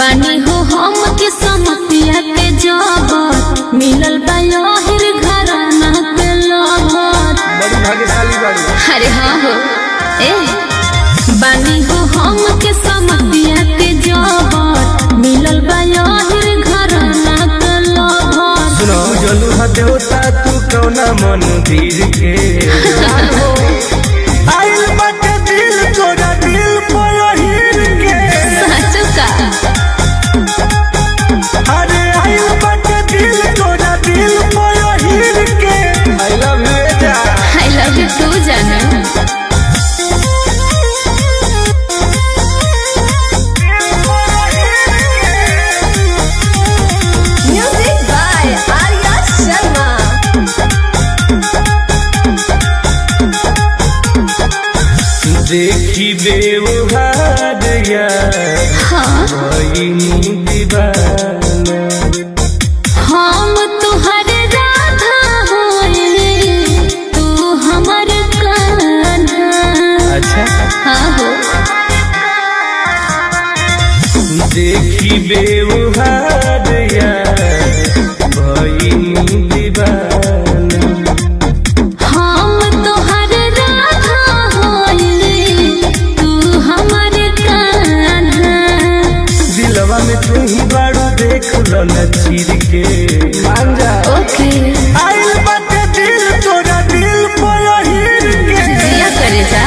बानी हो हम के समतिया के जबर मिलल बा यहिर घराना के लबर बड़ी भाग्यशाली बाड़ी अरे हाँ हो ए बानी हो हम के समतिया के जबर मिलल बा यहिर घराना के लबर सुनो जलू हा देवता तू कौना मंदिर के आइल बाटे दिल तोरा दिल पयहिर के साचो का अरे आइल बाटे दिल तोरा दिल पयहिर के आई लव यू जा आई लव यू टू जानू Music by Arya Sharma. देखी बेवहार यार हाँ भइनी दीवाना हम तुहर राधा होए तू हमर कान्हा अच्छा हाँ हो देखी बेवहार यार भइनी दीवाना हम तुहर राधा होए तू हमर कान्हा दिलवा में तू ही बाड़ू देख लो न चीर के मान जा ओके आइल बाटे दिल तोरा दिल पयहिर के जिया करे जा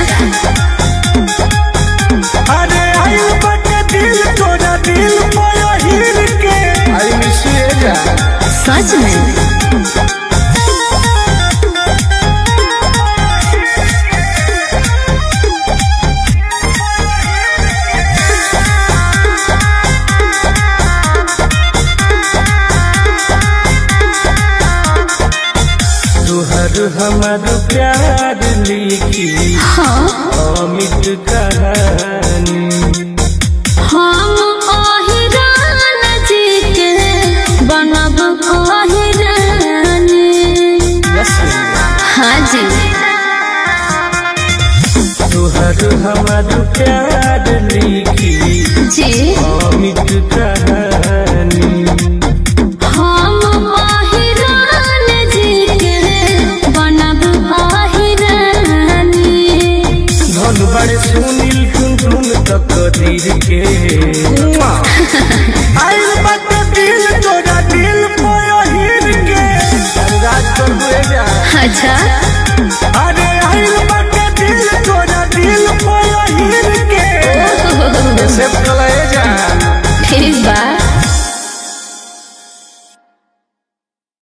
अरे आइल बाटे दिल तोरा दिल पयहिर के आई मिस यू जा सच में तुहर हमार प्यार लिखी हाँ अमित कहानी हम ओहिरान जी के बनब ओहिरानी हाँ जी तुहर हमार प्यार लिखी जी अमित कहानी हम ओहिरान जी के बनब ओहिरानी धन बड़े सुनील टुन टुन तक तीर के आइल बाटे दिल तोरा दिल पयहिर के राज कर जा अच्छा अरे आइल